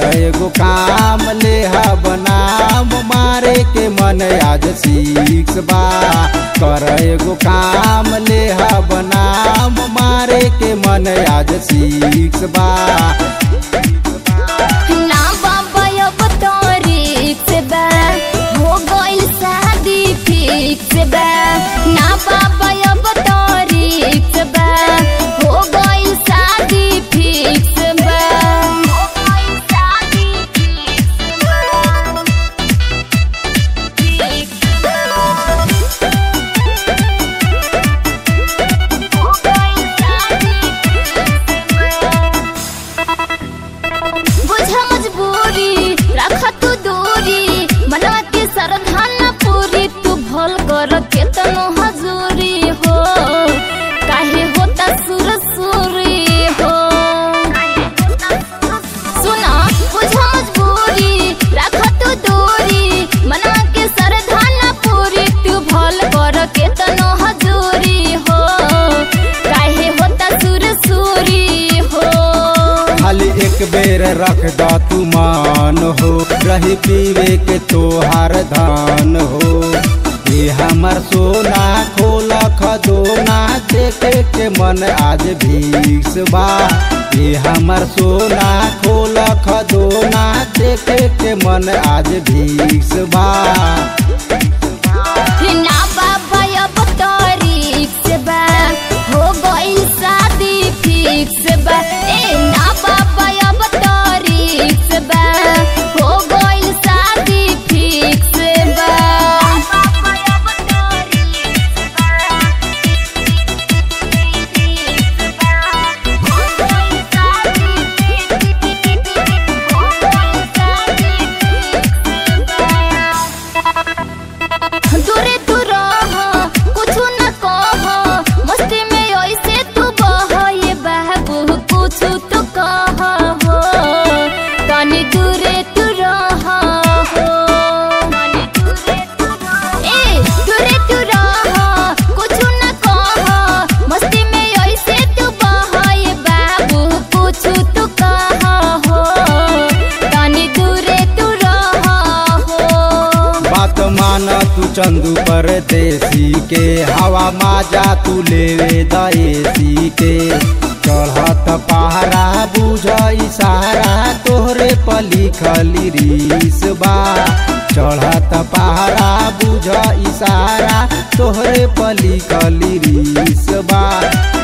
एगो काम ले बनाम मारे के मन आज सीख बा कर एगो काम ले बनाम मारे के मन आज सीख बा ना बाबा अब तारीख बा हो गइल शादी फिक्स बा ना बाबा अब तारीख बा हो गइल शादी फिक्स बा हो गइल शादी फिक्स बा फिक्स बा हो गइल शादी बुझ मजबूरी रख तू दूरी मनवा के सरधान पूरी तू भल कर केतनो हजूरी हो काहे होता सुर सुरी हो सुना बुझ मजबूरी रख तू दूरी मनवा के सरधान पूरी तू भल कर केतनो हजूरी हो काहे होता सुर सुरी हो खाली एक बेर रख द तू मान हो रही पीवे के तोहार धान हो ये हमर सोना खोल खदोना देखे के मन आज भीस बा ये हमर सोना खोल खदोना देखे के मन आज भीस बा ना बाबा अब तारीख बा हो गइल शादी फिक्स बा ए ना बाबा अब तारीख बा हो गइल शादी फिक्स बा दूरे तू रह कुछ न कह मस्ती में ऐसे तू बह ये बाबू कुछ तो कह हो तनी दूरे तू रह हो ए दूरे तू रह कुछ न कह मस्ती में ऐसे तू बह ये बाबू कुछ तो कह हो तनी दूरे तू रह हो बात मान तू चंदू परदेसी के हवा माजा तू लेवे दएसी के चढ़त पहरा बुझ इशारा तोहरे पली खली रीस बा चढ़त पहरा बुझ इशारा तोहरे पली खली रीस बा